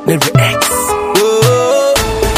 Mary X. Oh,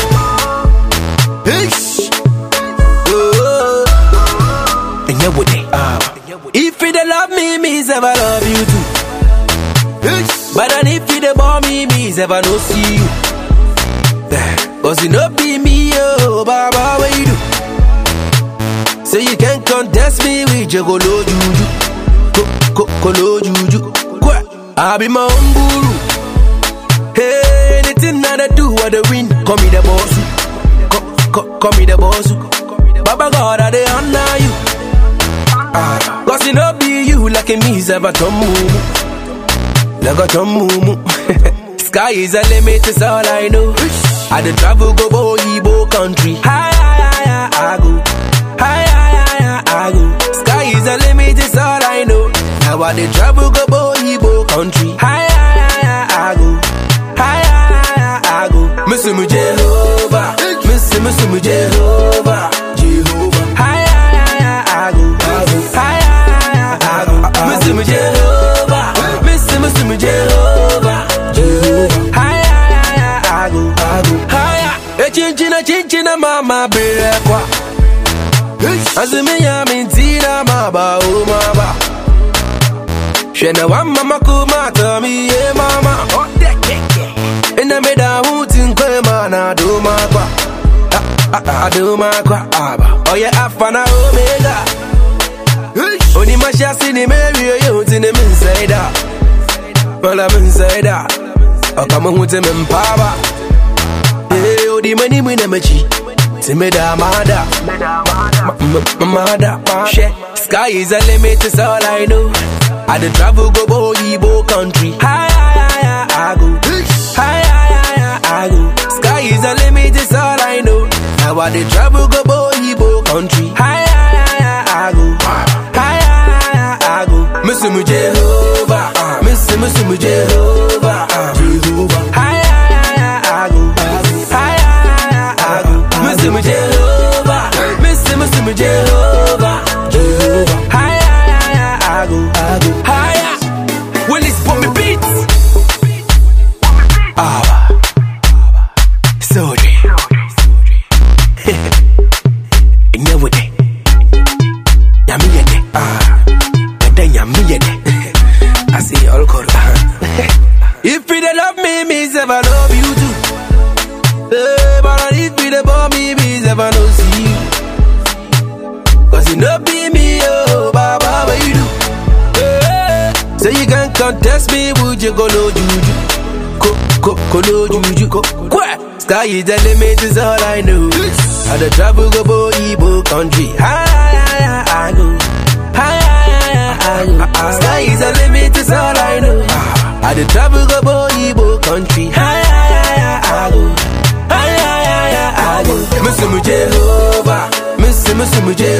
Ish. Oh, And you with it. if you dey love me, me say I love you too. Ish. But then if you dey bore me, me say I no see you. Cause you no be me, oh, Baba, what you do? So you can't contest me with your colo juju. Co, co, colo juju. Kwa, I be my own guru. Hey, anything that I do, I dey win. Call me the boss. Call, call, call me the boss. Baba God, I dey honor you. Ah, Cause it no be you like a me, Zaba Tomu. Like a Tomu. Sky is a limit, is all I know. I dey travel go Boyibo country. Hi, hi, hi, I go. Hi, hi, hi, I go. Sky is a limit, is all I know. Now I dey travel go Boyibo country. Hi, hi, hi, I go. Hi, hi, hi, I go. Miss me Jehovah. Miss me, miss me Jehovah. Jehovah. Hi, hi, hi, I go. Hi, hi, hi, I go. Miss me Jehovah. Miss me, miss me Jehovah. Jehovah. Hi, hi, hi, I go. Hi, a chinchina, chinchina, mama, berekwa. Azumi ya mintina, maba, oh, maba. Shena wa mama kuma tami ye mama. Ina me da hutin kwe mana do makwa. I do makwa aba. Oye alpha na omega. Oni mashasi ni meri yo hutin ni minsaida. Wala minsaida. Okama hutin mimpaba. Eh, odi mani mwine mechi. Time da mada. Mada. She. Sky is a limit, is all I know. I dey travel go Boyibo country. Hi, hi, hi, I go. Hi, hi, hi, I go. Sky is a limit, is all I know. Now I dey travel go Boyibo country. Hi, hi, hi, I go. Hi, hi, hi, I go. Miss me Jehovah. Miss me, miss me Jehovah. Jehovah. Hi, hi, hi, I go. Hi, hi, hi, I go. Miss me Jehovah. Miss me, miss me Jehovah. Jehovah. Hi, hi, hi, I go. Higher. Well, it's for me beats. Ah. Sorry. Never day. Yami yede. Ah. Bada yami yede. I see all called. If you dey love me, me say I love you too. Hey, but if you dey bore me, me say I no see you. Cause you no be me, oh, Baba, what you do? Hey, so you can contest me with your colo juju. Co, co, colo juju. Co, qua. Sky is the limit, is all I know. I the travel go Boyibo country. Hi, hi, hi, I go. Hi, hi, hi, I go. Sky is the limit, is all I know. I the travel go Boyibo country. Hi, hi, hi, I go. Hi, hi, hi, I go. Miss me Jehovah. Miss me, miss me Jehovah.